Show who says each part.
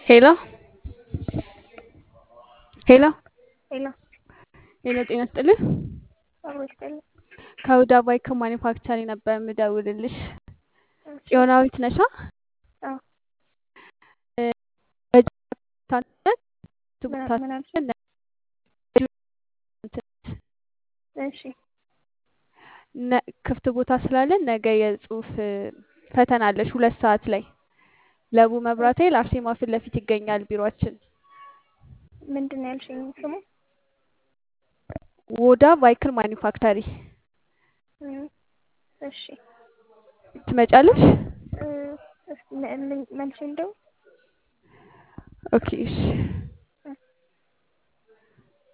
Speaker 1: ሄሎ ሄሎ
Speaker 2: ሄሎ
Speaker 1: ሄሎ ጤና ይስጥልኝ።
Speaker 2: አብሮ ይስጥልኝ።
Speaker 1: ከሁዳ ባይክ ማኒፋክቸሪንግ ነበር የምደውልልሽ።
Speaker 2: እሺ
Speaker 1: ጽዮናዊት ነሻ?
Speaker 2: አዎ ምን ምን አልሽ? እሺ
Speaker 1: ነ- ክፍት ቦታ ስላለን ነገ የጽሁፍ ፈተና አለሽ ሁለት ሰዓት ላይ ለቡ መብራቴ ለአርሴማ ፊት ለፊት ይገኛል ቢሮአችን።
Speaker 2: ምንድን ነው ያልሽኝ ስሙ?
Speaker 1: ወዳ ቫይክል ማኒፋክቸሪ
Speaker 2: እም፣ እሺ
Speaker 1: ትመጫለሽ?
Speaker 2: እ፣ እስኪ መ- ምን- መልሼ እንደው
Speaker 1: ኦኬ እሺ